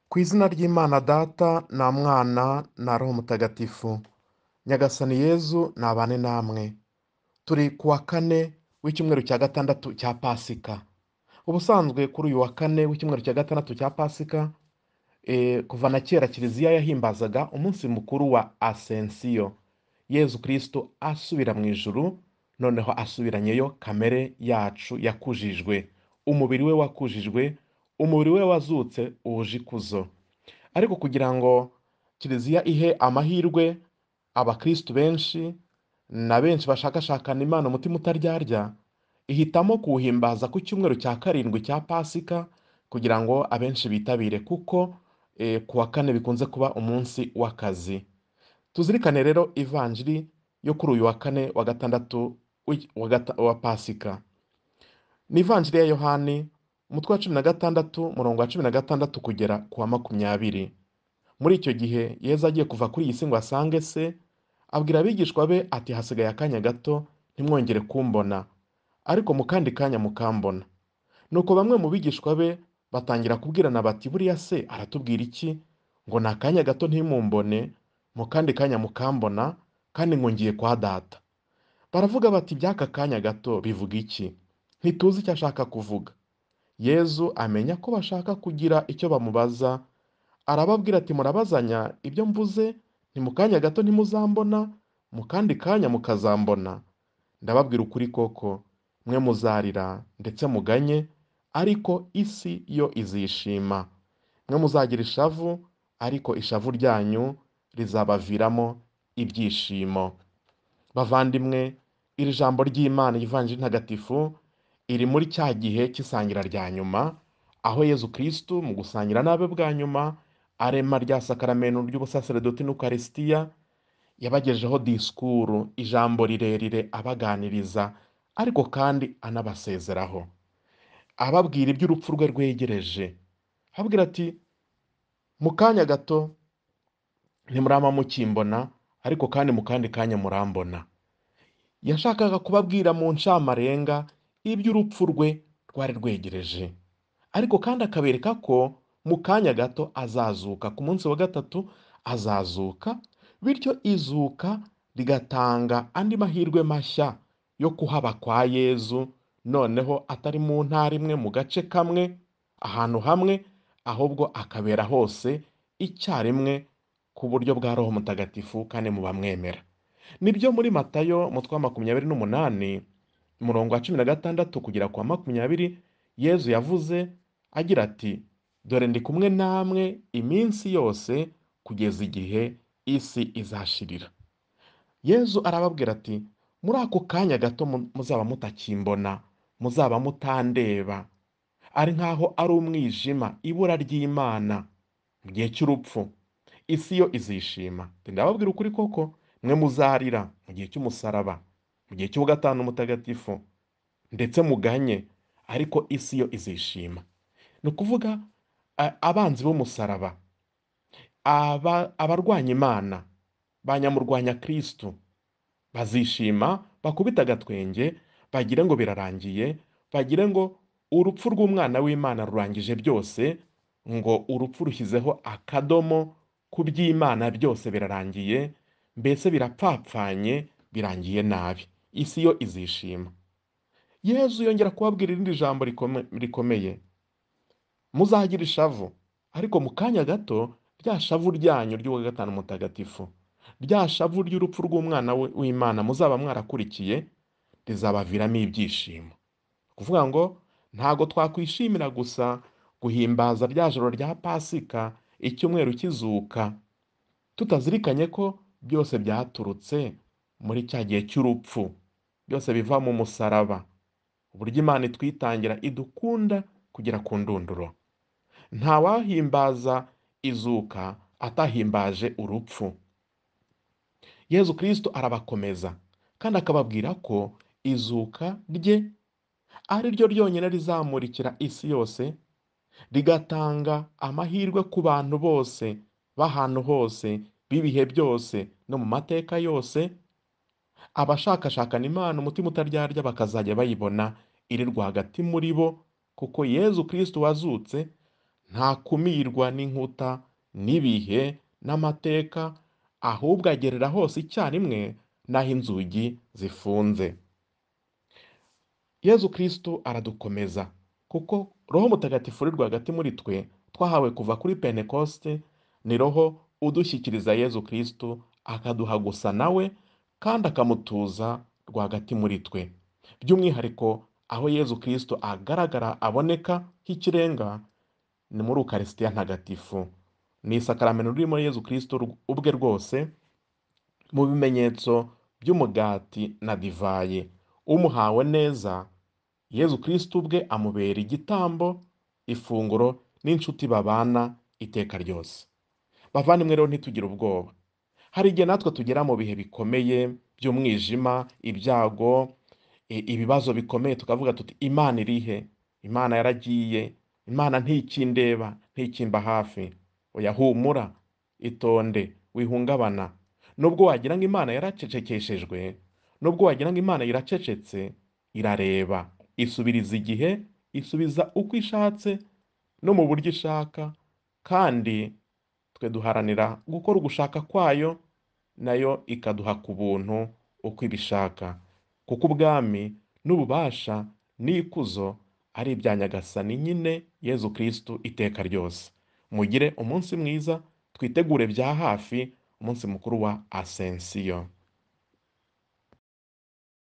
ku izina ry'imana data na mwana na roho mutagatifu nyagasani yezu nabane namwe turi ku wa kane w'icyumweru cya gatandatu cya pasika ubusanzwe kuri uyu wa kane w'icyumweru cya gatandatu cya pasika eh, kuva na kera kiliziya yahimbazaga umunsi mukuru wa asensiyo yezu kirisito asubira mu ijuru noneho asubiranyeyo kamere yacu yakujijwe umubiri we wakujijwe umubiri we wazutse wuje ikuzo ariko kugira ngo kiliziya ihe amahirwe abakristu benshi na benshi bashakashakana imana umutima utaryarya ihitamo kuwuhimbaza ku cyumweru cya karindwi cya pasika kugira ngo abenshi bitabire kuko eh, ku wa kane bikunze kuba umunsi w'akazi tuzirikane rero ivanjiri yo kuri uyu wa kane wa gatandatu w'iki- wa gata- wa pasika ni ivanjiri ya yohani umutwe wa cumi na gatandatu umurongo wa cumi na gatandatu kugera ku wa makumyabiri muri icyo gihe yezu agiye kuva kuri iyi si ngo asange se abwira abigishwa be ati hasigaye akanya gato ntimwongere kumbona ariko mu kandi kanya mukambona nuko bamwe mu bigishwa be batangira kubwirana bati buriya se aratubwira iki ngo ni akanya gato ntimumbone mu kandi kanya mukambona kandi ngo ngiye kwa data baravuga bati by'aka kanya gato bivuga iki ntituzi icyo ashaka kuvuga yezu amenya ko bashaka kugira icyo bamubaza arababwira ati murabazanya ibyo mvuze ni mu kanya gato ntimuzambona mu kandi kanya mukazambona ndababwira ukuri koko mwe muzarira ndetse muganye ariko isi yo izishima mwe muzagira ishavu ariko ishavu ryanyu rizabaviramo ibyishimo bavandimwe iri jambo ry'imana ivanjiri ntagatifu iri muri cya gihe cy'isangira rya nyuma aho yezu kirisitu mu gusangira n'abe bwa nyuma arema rya sakaramento ry'ubusaseredoti n'ukarisitiya yabagejeho disikuru ijambo rirerire abaganiriza ariko kandi anabasezeraho ababwira iby'urupfu rwe rwegereje ababwira ati mu kanya gato ntimurama mukimbona ariko kandi mu kandi kanya murambona yashakaga kubabwira mu nsamarenga iby'urupfu rwe rwari rwegereje ariko kandi akabereka ko mu kanya gato azazuka ku munsi wa gatatu azazuka bityo izuka rigatanga andi mahirwe mashya yo kuhaba kwa yezu noneho atari mu ntara imwe mu gace kamwe ahantu hamwe ahubwo akabera hose icyarimwe ku buryo bwa roho mutagatifu kandi mu bamwemera nibyo muri matayo umutwe wa makumyabiri n'umunani umurongo wa cumi na gatandatu kugera ku wa makumyabiri yezu yavuze agira ati dore ndi kumwe namwe iminsi yose kugeza igihe isi izashirira yezu arababwira ati muri ako kanya gato mu- muzaba mutakimbona muzaba mutandeba ari nk'aho ari umwijima ibura ry'imana mu gihe cy'urupfu isi yo izishima ndababwira ukuri koko mwe muzarira mu gihe cy'umusaraba mu gihe cy'uwa gatanu mutagatifu ndetse muganye ariko isi yo izishima ni ukuvuga a- abanzi b'umusaraba aba- abarwanya imana banyamurwanya kirisitu bazishima bakubite agatwenge bagire ngo birarangiye bagire ngo urupfu rw'umwana w'imana rurangije byose ngo urupfu rushyizeho akadomo ku by'imana byose birarangiye mbese birapfapfanye birangiye nabi isi yo izishima yezu yongera kubabwira irindi jambo rikome- rikomeye muzagira ishavu ariko mu kanya gato rya shavu ryanyu ry'uwa gatanu mutagatifu rya shavu ry'urupfu rw'umwana we- w'imana muzaba mwarakurikiye rizabaviramo ibyishimo kuvuga ngo ntago twakwishimira gusa guhimbaza rya joro rya pasika icyumweru kizuka tutazirikanye ko byose byaturutse muri cya gihe cy'urupfu byose biva mu musaraba uburyo imana itwitangira idukunda kugera ku ndunduro ntawahimbaza izuka atahimbaje urupfu yezu kirisito arabakomeza kandi akababwira ko izuka rye ari ryo ryonyine rizamurikira isi yose rigatanga amahirwe ku bantu bose b'ahantu hose b'ibihe byose no mu mateka yose abashakashakana imana umutima utaryarya bakazajya bayibona iri rwagati muri bo kuko yezu kirisito wazutse ntakumirwa n'inkuta n'ibihe n'amateka ahubwo agerera hose icyarimwe n'aho inzugi zifunze yezu kirisitu aradukomeza kuko roho mutagatifu uri rwagati muri twe twahawe kuva kuri penekosite ni roho udushyikiriza yezu kirisitu akaduha gusa nawe kandi akamutuza rwagati muri twe by'umwihariko aho yezu kirisitu agaragara aboneka nk'ikirenga ni muri ukarisitiya ntagatifu ni isakaramento ririmo yezu kirisitu ubwe rwose mu bimenyetso by'umugati na divayi umuhawe neza yezu kirisitu ubwe amubera igitambo ifunguro n'inshuti babana iteka ryose bavandimwe rero ntitugire ubwoba hari igihe natwe tugera mu bihe bikomeye by'umwijima ibyago i- ibibazo bikomeye tukavuga tuti imana irihe imana yaragiye imana ntikindeba ntikimba hafi oya humura itonde wihungabana nubwo wagira ngo imana yaracecekeshejwe nubwo wagira ngo imana iracecetse irareba isubiriza igihe isubiza uko ishatse no mu buryo ishaka kandi twe duharanira gukora ugushaka kwayo nayo ikaduha ku buntu uko ibishaka kuko ubwami n'ububasha n'ikuzo ari ibya nyagasani nyine yezu kirisitu iteka ryose mugire umunsi mwiza twitegure bya hafi umunsi mukuru wa asensiyo